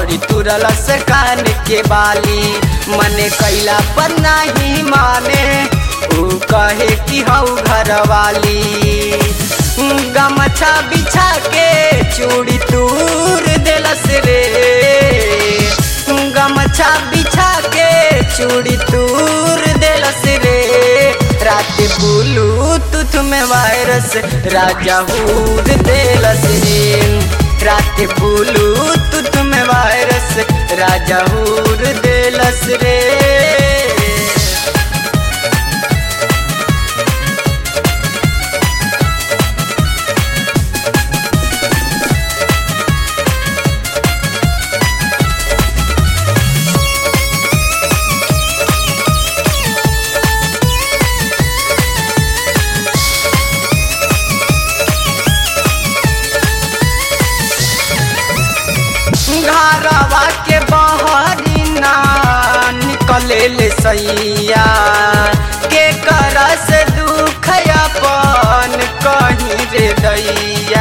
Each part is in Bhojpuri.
और तुरलस कान के बाली मने कैला पर नहीं माने ऊ कहे कि हऊ घर वाली गमछा बिछा के चूड़ी तूर दिलस रे गमछा बिछा के चूड़ी तूर दिलस रे रात ब्लूटूथ में वायरस राजा हूर दिलस रे रात ब्लूटूथ में वायरस राजा हूर दिलस रे घरवा के बहरी ना निकले ले सैया के कर से दुख अपन कहीं रे दैया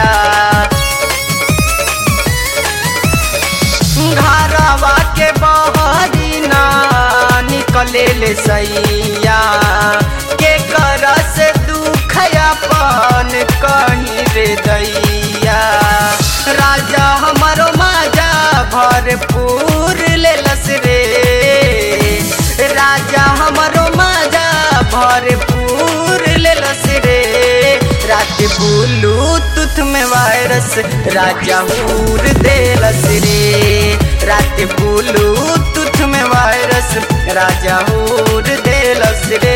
घरवा के बहरी ना निकले ले सैया के कर से दुख अपन कहीं रे दैया राजा हमारो माजा भरपूर लेलस रे राजा हमारो माजा भरपूर लेलस रे रात ब्लूटूथ में वायरस राजा हूर देलस रे रात ब्लूटूथ में वायरस राजा हूर देलस रे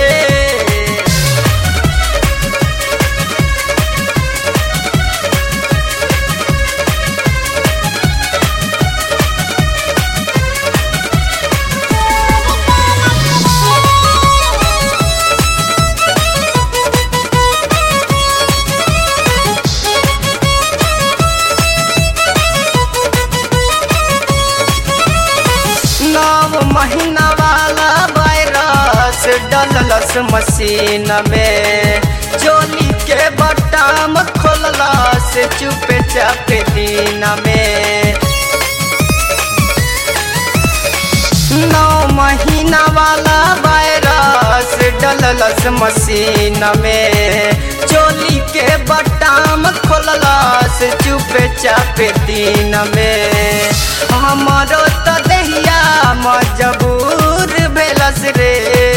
नौ महीना वाला वायरस डललस मशीन में चोली के बटाम खोललस चुपे चापे दिन में नौ महीना वाला वायरस डललस मशीन में चोली के बटाम खोललस चुपे चापे दिन में हमारो तो दहिया मजबूर भेलस रे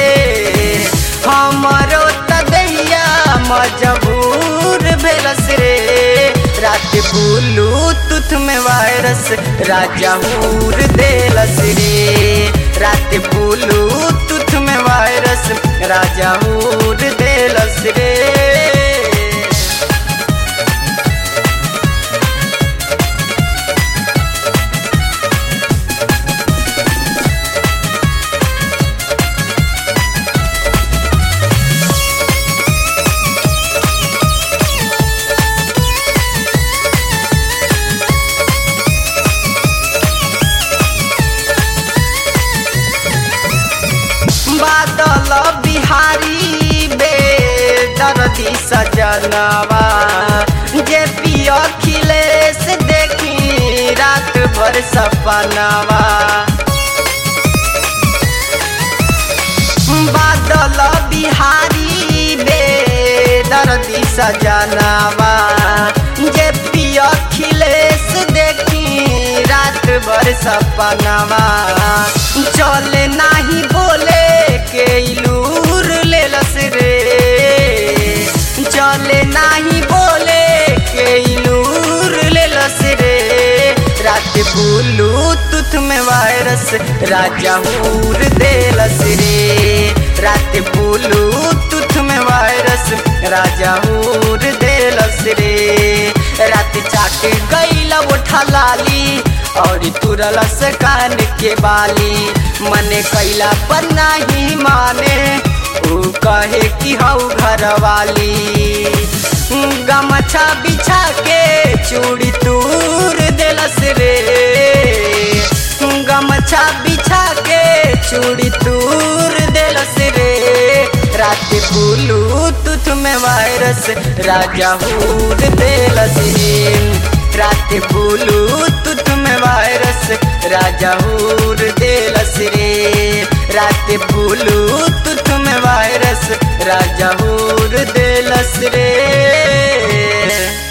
हमारो तो दहिया मजबूर भेलस रे रात ब्लूटूथ में वायरस राजा हूर देलस रे रात ब्लूटूथ में वायरस राजा हूर देलस रे बादल बिहारी बे दर्दी सजनवा जे पियो खिलेश देखी रात भर सपनवा बादल बिहारी बे दर्दी सजनवा जे पियो खिलेश देखी रात भर सपनवा चले नाही बोले के इलूर लेलस रे चले नाही बोले के इलूर लेलस रे रात ब्लूटूथ में वायरस राजा हूर देलस रे रात ब्लूटूथ में वायरस राजा हूर देलस रे रात चाट गईला उठा लाली और तुरलस कान के बाली मने कैला पर नहीं माने ऊ कहे कि हऊ घर वाली गमछा बिछा के चूड़ी तूर दिलस रे गमछा बिछा के चूड़ी तूर दिलस रे रात ब्लूटूथ में वायरस राजा हूर दिलस रे रात ब्लूटूथ में वायरस राजा हूर देलस रे रात ब्लूटूथ में वायरस राजा हूर देलस रे